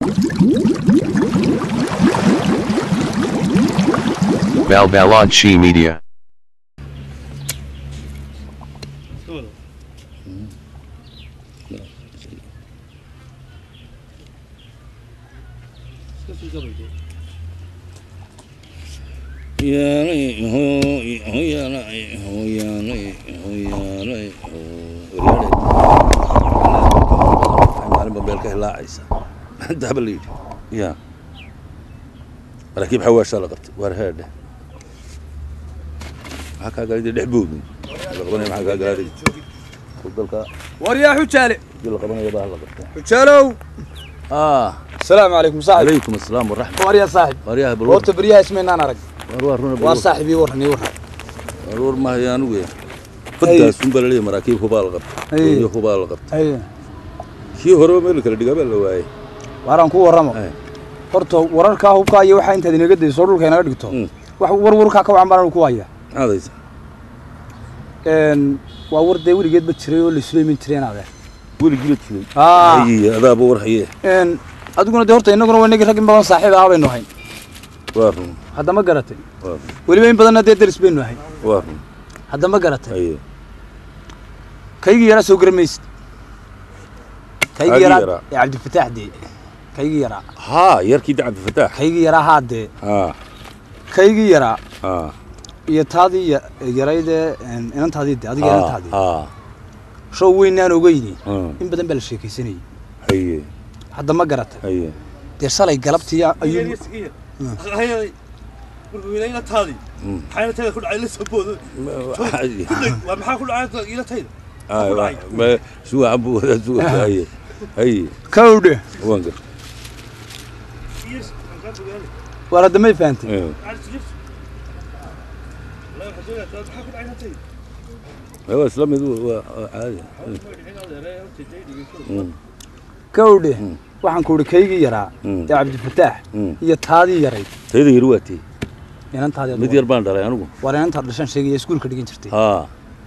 Balbalad She Media. maalinba meel ka hilaacaysa daaba la yidhi ya maraakiib xawaashaa la qabtay waar heedhe maxaa kaa galay dee dhex boodin la qabanaya maxaa kaa galaa degi dalka waryaa xujaale dii la qabanaya baa la qabtaa xujaalow ah asalaamu calaykum saaxib calaykum asalaam waraxmat waryaa saaxib waaryaha bal horta beryaha ismaynaan arag war waa runa waa saaxib ii warran ii warran war war maayo anigu faddaas un baa laleeyahay maraakiib hubaa la qabtay Ay. iyo hubaa la qabtay haye kii horeba meel kala dhigaa baa la waayey waaraan ku warramo Ay. horta wararkaa hubkaa iyo waxaa intaad inaga dayso dhulka inaga dhigto Mm. wax war warkaa ka wacan baan ku haya maxaadaysa Een, waa war dee weligeedba jiray oo la isuleyman jiray inaade weligii la jiray aa haye adaaba war haye een, adiguna dee horta innaguna waa inagii rag in badan saaxiib ahaa baynu ahayn waa run hadda ma garatay waa run weliba in badanna dee daris baynu ahayn waa run hadda ma garatay haye kaygii yaraa soo garamaysid kaygii Kaygii yaraa yaraa. ee cabdifataax dee kaygii yaraa haa yarkii da cabdifataax kaygii yaraa haa dee haa kaygii yaraa haa iyo taadii ya- yaraydee een, inantaadii de adiga haa inantaadii haa show weynaan ogeyni haa in badan baa la sheekaysanayay haye hadda ma garatay haye dee shalay galabtii ayuu Mm. xaynatayda ku dhacay la soo boodo waa maxaa ku dhacay ilatayda Ay, waa- ma- suga buu wadaa suga haye haye kawdhe waan gar waar hadda may fahantay Eh, waa isla mid waa waa caadi Mm, kawdhe Mm. waxaan ku idhi kaygii yaraa Mm. ee cabdifataax mm. iyo taadii yarayd tayada yar waa tee inantaadii mid yar baan dhalay anigu waar inantaad dhashaan sheegaya iskuulka dhigan jirtay haa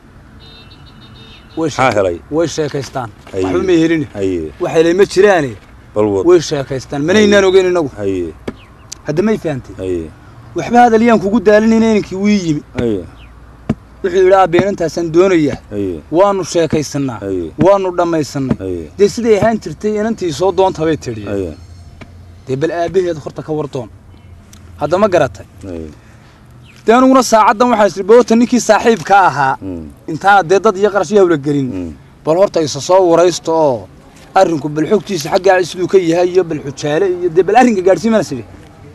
way maxaa sheek- helay way sheekaystaan Haye. waxba may helin haye wax helay ma jiraane bal wad way sheekaystaan manaynaan ogeyn inagu haye hadda may fahantay haye waxba hadaliyaan kugu daalinayna inankii wii yimi haye wuxuu yidhi aabbe inantaasaan doonayaa haye waanu sheekaysannaa haye waanu dhammaysannay haye dee siday ahaan jirtay inantii soo doonta bay tidhi haye dee bal aabbaheed horta ka war doon hadda ma garatay haye dee aniguna saacaddan waxaa isiri boota ninkii saaxiibka ahaa Mm, intaana dee dad iyo qarash iyo hawla gelin mm. bal horta isa soo waraysto oo arrinku bal xogtiisa xaggaa siduu ka yahay iyo bal xujaale iyo dee bal arrinka gaadhsiimana sidhi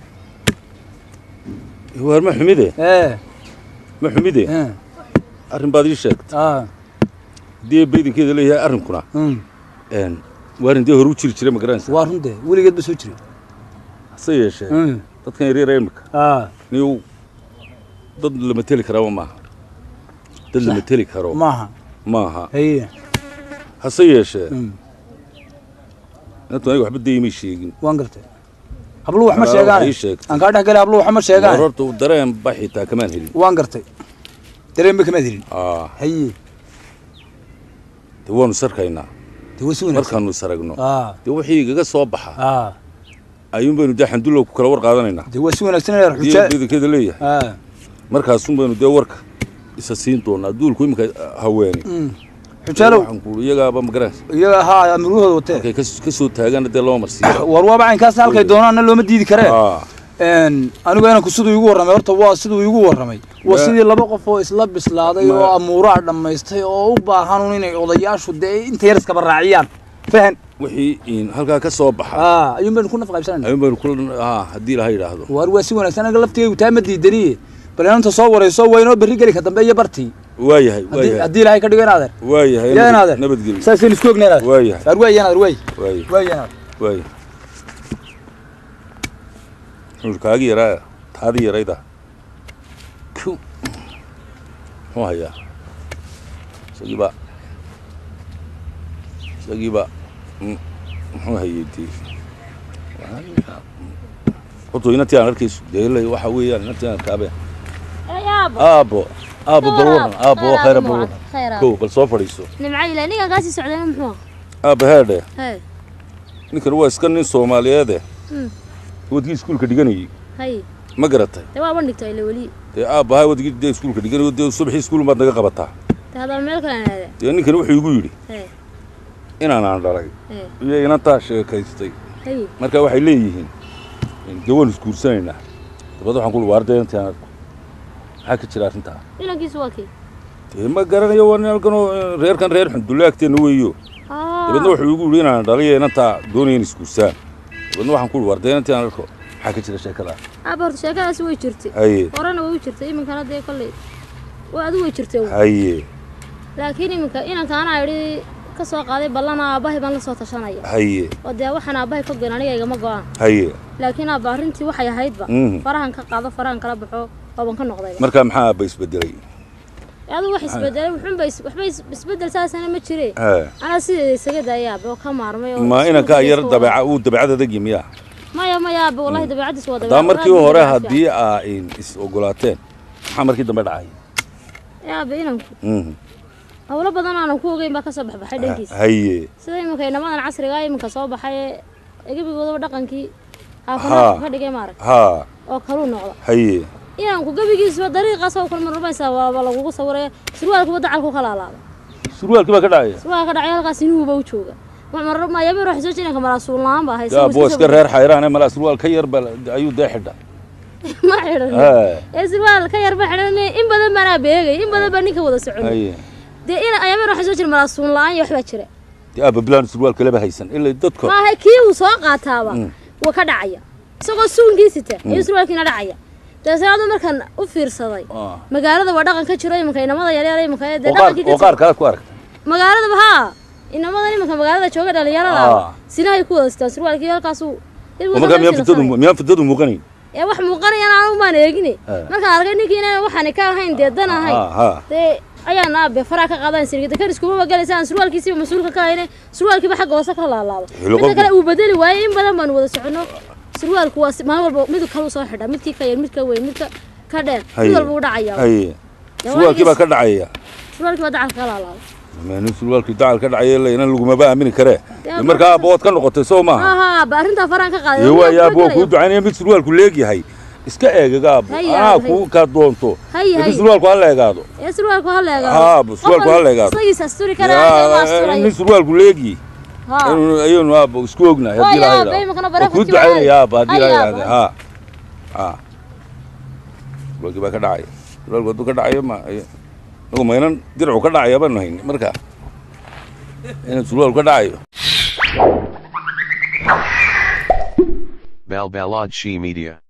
waar ma xumide ee ma xumide ee arrin baad ii sheegtay aa dee baydinkeeda leeyahay arrinkuna mm. een waarin dee hore u jiri jiray ma garanaysa waa run dee weligeed ba soo jiray hase yeeshee Mm. dadkan yaryar ee imika aa niyow dad lama teli karaba maaha dad lama teli karo maaha maaha haye hase yeeshee Mm. inantu aniga waxba dayimay sheegin waan gartay habluhu wax ma Aa, sheegaane waxay sheegtay. aan kaa dhex galay habluhu wax ma war sheegaane horta dareen ba xitaa kamaan helin waan gartay dareenba kamaad helin aa haye dee waanu sarkaynaa dee way si wanaagsan markaanu saragno aa dee wixii igaga soo baxa aa ayuun baynu dee xandulow ku kala war qaadanaynaa dee waa si wanaagsan inaad dii xujaa baydinkeeda leeyahay aa markaasun baynu dee warka isa siin doonaa duulku iminka haweeni mm. xujaalow waxaan ku iyagaaba ma garanaysa iyaga haa amirahooda watee markay kas- ka soo taagaana dee lama marsiiya war waaba caynkaas halkay doonaanna looma diidi karee aa een anigu inanku siduu igu warramay horta waa siduu igu warramay waa Ma- sidii laba qof oo isla bislaaday Ma- oo amuuraha dhammaystay oo u baahan un inay odayaashu dee inta yar iskaba raaciyaan fahan wixii in halkaa ka soo baxa aa ayuun baynu ku nafqaybsanayna ayuun baynu kula aa haddii ilaha yidhaahdo waar waa si wanaagsan anaga laftigaygu taa ma diidaniye bal inanta soo warayso waa inoo berri geli ka dambe iyo bartii waayahay haddii waayahay haddii ilaahay ka dhigo inaadeer waayahay yaa inaadeer nabadgelyo saasaynu isku ogna inaadeer waayahay waar waay inaadeer waay waayahay waay inaadeer waayahay wuxuu kaagi yaraa taadii yarayda ku muxuu hayaa isagiiba isagiiba mm, muxuu hayay dee horta inantii aan arkayso dee ilaa waxa weeyaan inantii aan arkaabe yaabo aabo aabo bal waran aabo waa khayra bal waran khayra kow bal soo fadhiiso nimca ilaa ninkan kaasii socdayna muxuu aabo heedhe hey ninkan waa iska nin soomaaliyeede Mm. wadkii iskuulka dhiganayay hay ma garatay dee waa bandhigto ile weli dee aabbahay wadkii dee iskuulka dhiganayo dee subaxii iskuul baad naga qabataa dee haddaba meel kale aan aada dee ninkan wuxuu igu yidhi ee inaanaan dhalay ee iyo inantaa sheekaystay hay marka waxay leeyihiin dee waan isguursanaynaa dabad waxaan ku waarday intaan arko maxaa ka jira arrintaa inankiisu waa kii dee ma garanayo waa nin halkanoo eh, reerkan reer xundulle agteenna weeyo Ah. dabeedna wuxuu igu yidhi inaan dhaliyo inantaa doonaya in isguursaan dabeedna waxaan ku waarday intaan arko maxaa ka jira sheekada aaba horta sheekadaasi way jirtay haye horena way u jirtay iminkana dee kolley waa adigu way jirtay uun. haye laakiin iminka inankaana idhi ka soo qaaday ballana aabbahay baan la soo tashanaya haye oo dee waxaan aabbahay ka goyn aniga igama go-aan haye laakiin aabba arrintii waxay ahaydba Mhm. farahan ka qaado farahan kala baxo ooban ka noqdayba marka maxaa aabba isbedelay adigu wax isbedelay wuxuunba is- waxba is- isbedel saasana ma jire Haa. anaa sideeda isaga daaya aabbe oo ka maarmay oo ma iskuulka inankaa yar iska dabeeca wada. uu dabeecad adagi miya maya maya aabbe wallahi dabeecadiis waa haddaba dabeecad markii aad iyo hore aad fiican. haddii aa in is ogolaateen maxaa markii dambe dhacay ee aabbe inanku Mhm. howlo badan aanan ku ogeyn baa ka soo baxbaxay dhankiisa haye sida iminka inamadan casriga iminka soo baxay ee gebigoodaba dhaqankii Haa. haafanaha ka dhigay maarag haa oo kaluu noqda haye inanku gebigiisba dariiqaas oo kale marmaysaa waaba lagugu sawiraya surwaalkuba dacalku kala alaaba surwaalkii baa ka dhacaya surwaalka dhacay halkaas inuuba u jooga mayaba waxay soo jirinka malaasuul la-aan baa haysa yaa boo iska reer xayraane malaa surwaal ka yar ba ayuu dee xidha ma xidhan Haa. ee surwaal ka yarba xidhan in badan baanaa beegay in badan baa ninka wada socon haye dee in ayaba waxay soo jira malaasuul la-aan iyo waxbaa jira dee aabba bilaan surwaalka laba haysan ilaa dadka maaha kii uu soo qaataaba Mm. waa ka dhacaya isagoo suunkii sita ayuu surwaalkiina dhacaya dabeetna markan u fiirsaday Ah. magaalada waa dhaqan ka jiro iminka inamada yaryar iminka ee dee oo qaar dhaqankii ka oo qaar jiro kale ku aragtay magaaladaba haa inamadan iminka magaalada jooga dhalinyarada Ah. sinahay ku wada sitaan surwaalkii halkaasuu oo markaa miyaan fitadu miyaan fitadu muuqanayn ee wax muuqanayana anigu maan eegine Ah. markaan arkay ninkii inaan waxaan ka ahayn dee dan ahayn haa haa dee ayaan aabe faraa ka qaadan sirgida kan iskuma galaysa aan surwaalkiisiba mas-uulka ka hayne surwaalkiiba xagga hoose ka laalaado Hilo midka qofku- kale uu bedeli waayey in badan baan wada soconno surwaalku waa si- maalin walba mid kalu soo xidha midkii ka yar midka weyn midka ka dheer mid Haye. walba u dhacaya haye Dee surwaalkii baa waagiis- ka dhacaya surwaalkii baa dacalka ka laalaado nin surwaalkii dacal ka dhacaya ila inan lagumaba aamini karee Dee Dee markaa aabba waad ka noqotay soo maaha aha ba arrintaa faraan ka qaaday iyo Waa waa aabba waa kuu gelaya. ducaynaya mid surwaalku leegyahay iska eegaga aabbo Haye, anaa haye. kuu kaa doonto Haye, laakiin haye. surwaalku ha leegaado ee surwaalku ha leegaado Haa, bu- surwaalku ha leegaado. isagiisa asturi karaa waa yaa asturayo nin surwaalku leegi haa ayaynu aabba isku ognahay haddii Haye, la aabba, iminkana waa kuu bareefadkii ducaynaya waa- aabba haddii la Haye, yidhahda aabba. haa haa surwaalkii baa ka dhacaya surwaalku hadduu ka dhacayo ma nagu maynan diracu ka dhacaya baanu hayni marka inuu surwaalku ka dhacayo Balbalad She Media.